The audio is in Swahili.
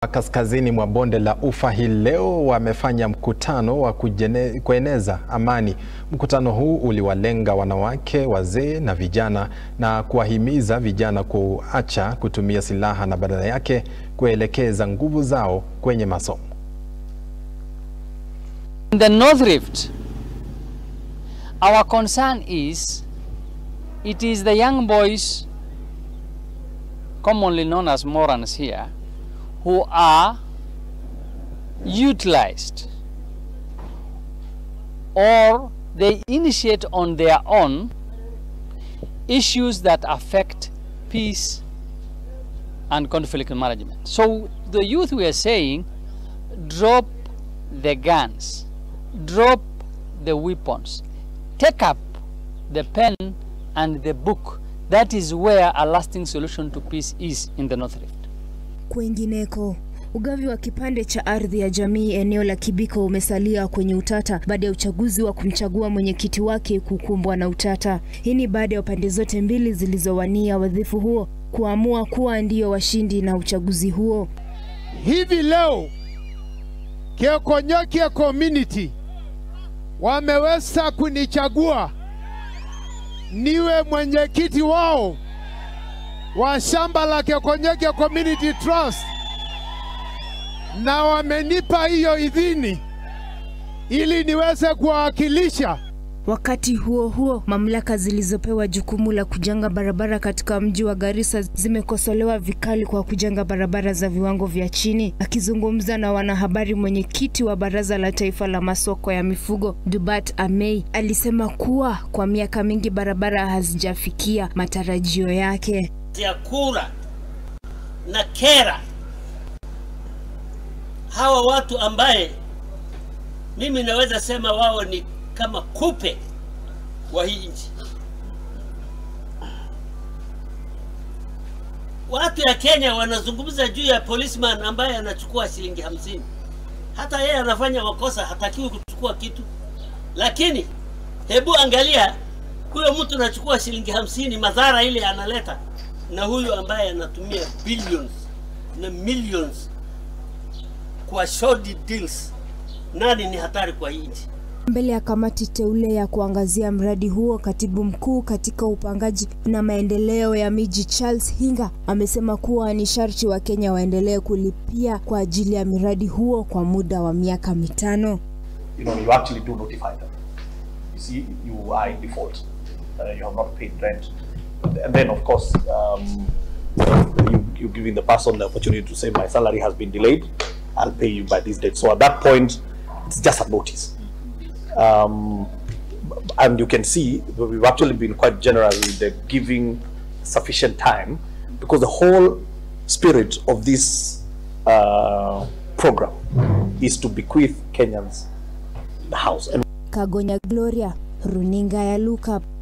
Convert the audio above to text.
Kaskazini mwa bonde la Ufa hii leo wamefanya mkutano wa kujene, kueneza amani. Mkutano huu uliwalenga wanawake, wazee na vijana na kuwahimiza vijana kuacha kutumia silaha na badala yake kuelekeza nguvu zao kwenye masomo. In the North Rift, our concern is it is the young boys, commonly known as Morans here, who are utilized or they initiate on their own issues that affect peace and conflict management. So the youth we are saying drop the guns, drop the weapons, take up the pen and the book. That is where a lasting solution to peace is in the North Rift. Kwengineko, ugavi wa kipande cha ardhi ya jamii eneo la Kibiko umesalia kwenye utata baada ya uchaguzi wa kumchagua mwenyekiti wake kukumbwa na utata. Hii ni baada ya pande zote mbili zilizowania wadhifu huo kuamua kuwa ndiyo washindi na uchaguzi huo. Hivi leo Kekonyokie community wameweza kunichagua niwe mwenyekiti wao wa shamba la Kekonyokie Community Trust, na wamenipa hiyo idhini ili niweze kuwawakilisha. Wakati huo huo, mamlaka zilizopewa jukumu la kujenga barabara katika mji wa Garissa zimekosolewa vikali kwa kujenga barabara za viwango vya chini. Akizungumza na wanahabari, mwenyekiti wa Baraza la Taifa la Masoko ya Mifugo Dubat Amei alisema kuwa kwa miaka mingi barabara hazijafikia matarajio yake. ya kura na kera hawa watu ambaye mimi naweza sema wao ni kama kupe wa hii nchi. Watu ya Kenya wanazungumza juu ya policeman ambaye anachukua shilingi hamsini. Hata yeye anafanya makosa, hatakiwi kuchukua kitu, lakini hebu angalia huyo mtu anachukua shilingi hamsini, madhara ile analeta, na huyu ambaye anatumia billions na millions kwa shoddy deals, nani ni hatari kwa hii nchi? Mbele ya kamati teule ya kuangazia mradi huo, katibu mkuu katika upangaji na maendeleo ya miji Charles Hinga amesema kuwa ni sharti wa Kenya waendelee kulipia kwa ajili ya miradi huo kwa muda wa miaka mitano. you know, you actually do notify them. You see, you are in default. Uh, you have not paid rent. And then, of course, um, you, you're giving the person the opportunity to say, my salary has been delayed. I'll pay you by this date. So at that point, it's just a notice. Um, and you can see we've actually been quite generous with the giving sufficient time because the whole spirit of this uh, program is to bequeath Kenyans the house. And Kagonya Gloria, runinga ya Look Up.